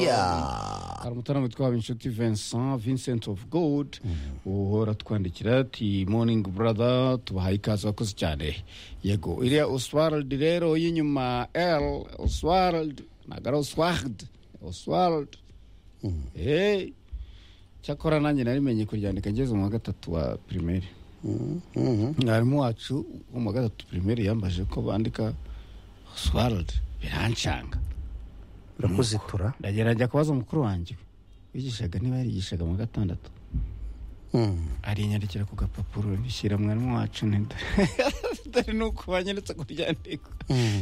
hari umutaramo witwa inshuti vincent vincent of god uhora twandikira ati morning brother tubahaye ikaze bakoze cyane yego iriya oswald rero y'inyuma l oswald ntabwo ari oswald oswald eee cyakora nanjye narimenye kuryandika ngeze mu wa gatatu wa pirimeri mwarimu wacu wo mu wa gatatu pirimeri yambaje ko bandika oswald birancanga birakuzitura ndagerageza kubaza mukuru wanjye wigishaga niba yarigishaga mu wa gatandatu arinyandikira ku gapapuro bishyira mwarimu wacu nida dore ni uko banyeretse kuryandika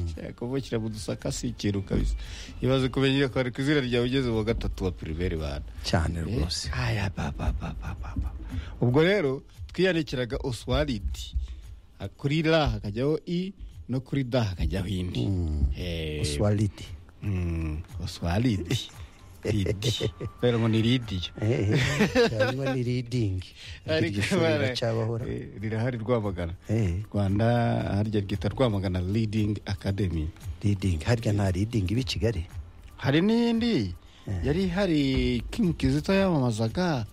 nshaka kuvukira mu dusaka si ikintu kabisa ibaze kumenya ko ari ku izina ryawe ugeze mu wa gatatu wa pirimeri bana cyane Eh, rwose aya, ba, ba, ba, ba, ba, ba. ubwo rero twiyandikiraga oswaridi Ha- kuri ra hakajyaho i no kuri da hakajyaho indi Eh, oswalidi mm, oswaridi ridi kubera ngo ni ridiyo hanyuma ni ridingi iryo shuri riracyabahora rirahari rwamagana Eh. rwanda harya ryita rwamagana leading academy ridingi harya nta ridingi iba i kigali hari n'iyindi yari ihari king kizito yamamazaga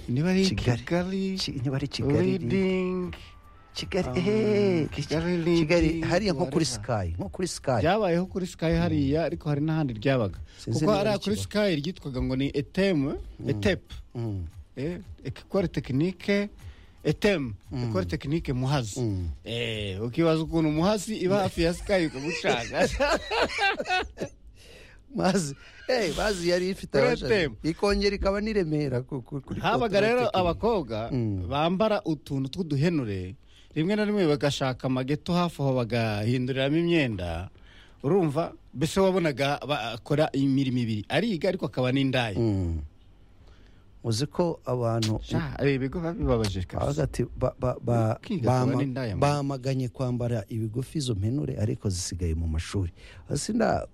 niba ari Kigali. kigali Ki- niba ari Kigali, leading kigali Ah, ehe, Kigali iki- kigali leading, hariya nko kuri whatever. sikayi nko kuri sikayi byabayeho kuri sky hariya ariko hari n'ahandi ryabaga Sinzi kuko niba hariya ari kuri Kibaho. sky ryitwaga ngo ni eteme etepe Mm. ekore tekinike eteme ekore tekinike muhazi Eh, ukibaza ukuntu muhazi iba hafi ya sky ukagucanga mazi eh, mazi yari ifite Kuri abashaka. ATM. ikongera ikaba n'i remera ku- ku- kuri habaga Kotora rero Technique. abakobwa bambara utuntu tw'uduhenure rimwe na rimwe bagashaka amageto hafi aho bagahinduriramo imyenda urumva mbese wabonaga bakora imirimo ibiri ariga ariko akaba n'indaya Mm. uzi ko abantu Sha, ari ibigo biba bibabaje kabisa bavuga ati ba- ba- ba- Kwiga bama- kubara indaya, man. bamaganye kwambara ibigufi izo mpenure ariko zisigaye mu mashuri Hasi nda-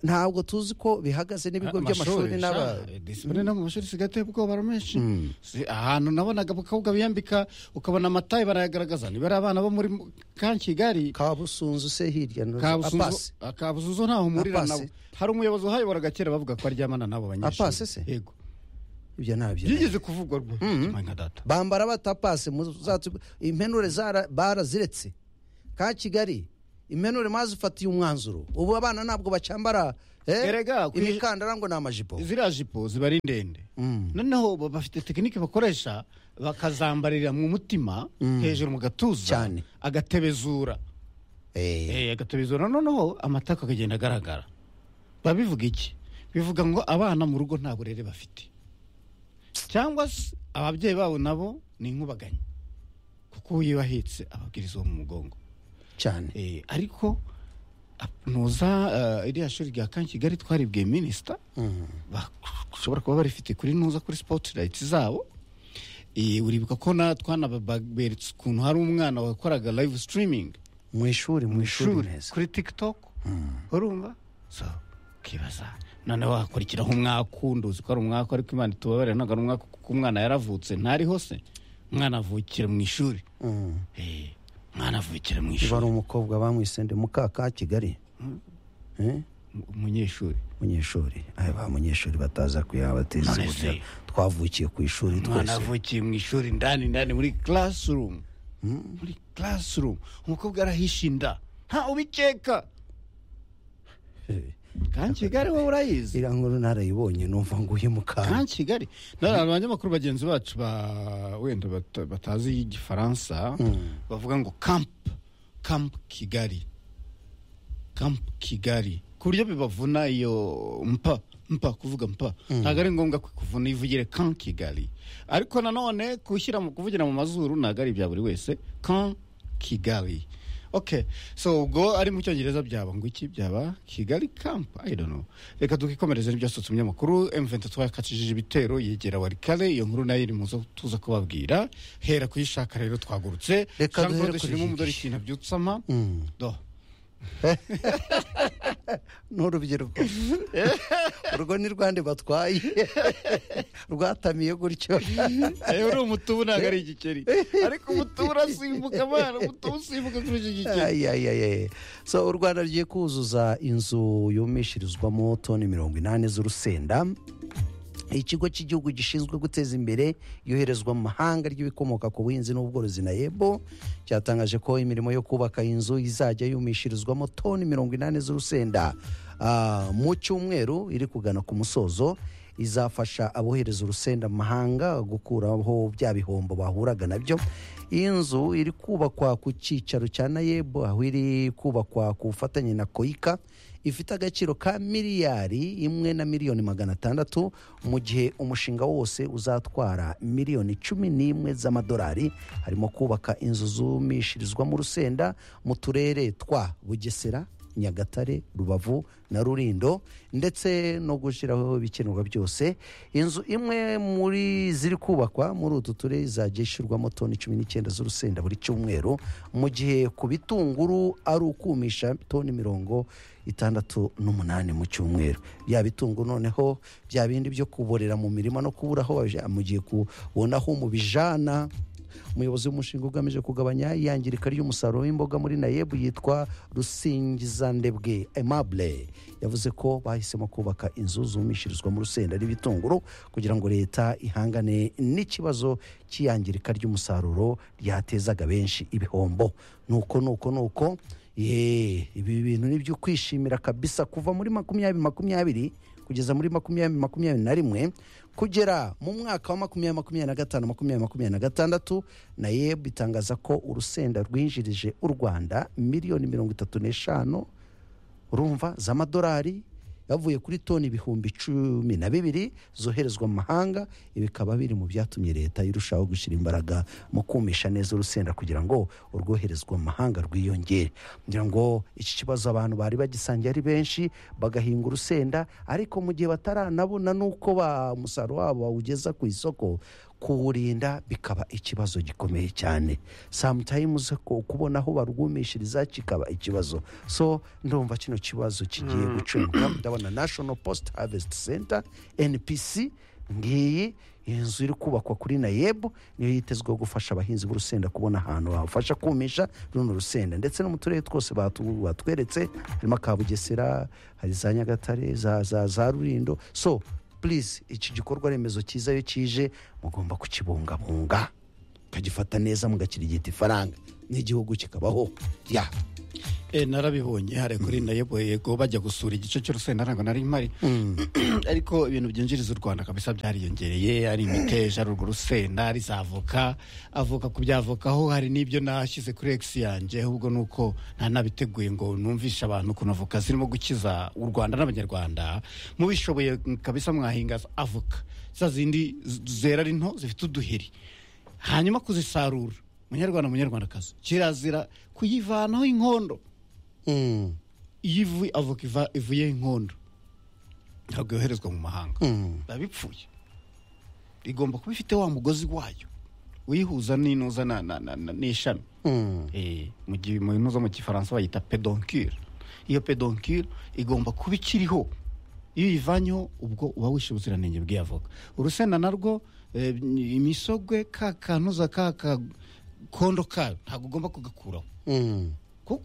ntabwo tuzi ko bihagaze n'ibigo by'amashuri n'aba sha, disipurine no mu mashuri isigaye iteye ubwoba menshi Si- ahantu nabonaga abakobwa biyambika ukabona amataye barayagaragaza niba ari abana bo muri kankigari kabusunzu se hirya no- apasi kabusunzu kabusunzu ntaho umurira Apasi. nabo hari umuyobozi uhayoboraga kera bavuga ko aryamana n'abo banyeshuri Apasi se? yego ibyo ntabyo byigeze kuvugwa rwe Kimwe nka data bambara batapase muzatu- impenure zara- baraziretse ka kigali impenure mazifatiye umwanzuro ubu abana ntabwo bacyambara eh, Erega, ku- imikandara ngo ni amajipo ziriya jipo ziba ari ndende noneho ba- bafite tekinike bakoresha bakazambarira mu mutima hejuru mu gatuza Cyane. agatebezura Eh, Eh, agatebezura noneho amatako akagenda agaragara babivuga iki bivuga ngo abana mu rugo nta burere bafite cyangwa se ababyeyi babo nabo ni inkubaganyi kuko uwo iyo ahetse ababwiriza uwo mu mugongo cyane Eh, ariko ap- nuza eh, iriya shuri rya kan kigali twaribwiye minisita bashobora kuba barifite kuri nuza kuri spotirayiti zabo Eh, uribuka ko na twanaberetse ukuntu hari umwana wakoraga live streaming mu ishuri mu ishuri shuri neza kuri tiktok urumva so ukibaza noneho hakurikiraho umwaka undi uzi ko ari umwaka ariko imana itubabarira ntabwo ari umwaka kuko umwana yaravutse ntariho se umwana avukira mu ishuri Eh, umwana avukira mu niba ishuri ari umukobwa bamwise ndi muka ka kigali Eh, umunyeshuri munyeshuri aya ba munyeshuri bataza kuyabateza None uburyo se. twavukiye ku ishuri umwana twese avukiye mu ishuri ndani ndani muri classroom muri classroom umukobwa arahisha inda nta ubikeka Eh, kandi kigali wowe urayizi iriya nkuru narayibonye numva ngo uyu mukara kandi kigali none abanyamakuru bagenzi bacu ba wenda bata- batazi igifaransa bavuga ngo camp camp kigali camp kigali ku buryo bibavuna iyo mpa mpa kuvuga mpa ntabwo ari ngombwa kuvuna ivugire kan kigali ariko nanone kushyira mu kuvugira mu mazuru ntabwo ari ibya buri wese kan kigali okay so ubwo ari mu cyongereza byaba ngo iki byaba kigali camp i don't know reka dukikomereze n'ibyasohotse mu binyamakuru m23 yakacishije ibitero yegera warikare iyo nkuru nayo iri muzo tuza kubabwira hera kuyishaka rero twagurutse Reka duhere Jean Claude kuri Shirima Gigi. umudori ikintu abyutsama do ni urubyiruko urwo ni rwande batwaye rwatamiye gutyo yewe uriya umutubu ntabwo ari igikeri ariko umutubu urasimbuka abana umutubu usimbuka kurusha igikeri Ai, ai, ai, ai. so u rwanda rugiye kuzuza inzu yumishirizwamo toni mirongo inani z'urusenda ikigo cy'igihugu gishinzwe guteza imbere yoherezwa mu mahanga ry'ibikomoka ku buhinzi n'ubworozi na yebo cyatangaje ko imirimo yo kubaka inzu izajya yumishirizwamo toni mirongo inani z'urusenda Ah, mu cyumweru iri kugana ku musozo izafasha abohereza urusenda mu mahanga gukuraho bya bihombo bahuraga nabyo iyi nzu iri kubakwa ku cyicaro cya nayebu aho iri kubakwa ku bufatanye na koyika ifite agaciro ka miliyari imwe na miliyoni magana atandatu mu gihe umushinga wose uzatwara miliyoni cumi n'imwe z'amadolari harimo kubaka inzu zumishirizwamo urusenda mu turere twa bugesera nyagatare rubavu na rurindo ndetse no gushyiraho ibikenerwa byose inzu imwe muri ziri kubakwa muri utu turere izajya ishyirwamo toni cumi n'icyenda z'urusenda buri cyumweru mu gihe ku bitunguru ari ukumisha toni mirongo itandatu n'umunani mu cyumweru bya bitunguru noneho bya bindi byo kuborera mu mirima no kubura aho babijyana, mu gihe kubona aho mubijana umuyobozi w'umushinga ugamije kugabanya iyangirika ry'umusaruro w'imboga muri nayebu yitwa rusingizandebwe aimable yavuze ko bahisemo kubaka inzu zumishirizwa mu rusenda n'ibitunguru kugira ngo leta ihangane n'ikibazo cy'iyangirika ry'umusaruro ryatezaga benshi ibihombo nuko nuko nuko Yee, ibi bintu ni ibyo kwishimira kabisa kuva muri makumyabiri makumyabiri kugeza muri makumyabiri makumyabiri na rimwe kugera mu mwaka wa makumyabiri makumyabiri na gatanu makumyabiri makumyabiri na gatandatu na yeb itangaza ko urusenda rwinjirije u rwanda miliyoni mirongo itatu n'eshanu urumva z'amadolari yavuye kuri toni ibihumbi cumi na bibiri zoherezwa mu mahanga ibi bikaba biri mu byatumye leta irushaho gushyira imbaraga mu kumisha neza urusenda kugira ngo urwoherezwa mu mahanga rwiyongere kugira ngo iki kibazo abantu bari bagisangiye ari benshi bagahinga urusenda ariko mu gihe bataranabona n'uko ba- umusaruro wabo bawugeza ku isoko kuwurinda bikaba ikibazo gikomeye cyane sometimes ko kubona aho barwumishiriza kikaba ikibazo so ndumva kino kibazo kigiye gucunga ndabona national post harvest center npc ngiyi inzu iri kubakwa kuri nayebu niyo yitezweho gufasha abahinzi b'urusenda kubona ahantu babafasha kumisha runo rusenda ndetse no mu turere twose batu- batweretse harimo ka bugesera hari za nyagatare za, za, za rurindo so please iki gikorwa remezo cyiza iyo kije mugomba kukibungabunga mukagifata neza mugakirigita ifaranga n'igihugu kikabaho ya Eh, narabibonye hariya kuri nayebu yego bajya gusura igice cy'urusenda ntabwo nari mpari ariko ibintu byinjiriza u rwanda kabisa byariyongereye ari imiteja ari urwo rusenda ari za avoka avoka ku byavokaho hari n'ibyo nashyize kuri egisi yanjye ahubwo ni uko nta nabiteguye ngo numvishe abantu ukuntu avoka zirimo gukiza u rwanda n'abanyarwanda mubishoboye kabisa mwahinga avoka za zindi z- zera ari nto zifite uduheri hanyuma kuzisarura munyarwanda munyarwandakazi kirazira kuyivanaho inkondo Mm. iyo ivu avoka iva- ivuyeho inkondo ntabwo yoherezwa mu mahanga Mm. biba bipfuye igomba kuba ifite wa mugozi wayo uyihuza n'inuza na- na- na- na- n'ishami Mm. Eh, mu gihe mu ntuza mu gifaransa bayita pedoncule iyo pedoncule igomba kuba ikiriho iyo uyivanyeho ubwo uba wishe ubuziranenge bw'iyavoka urusenda narwo eh, imisogwe ka kanuza ka kakondo kayo ntabwo ugomba kugakuraho Mm. kuko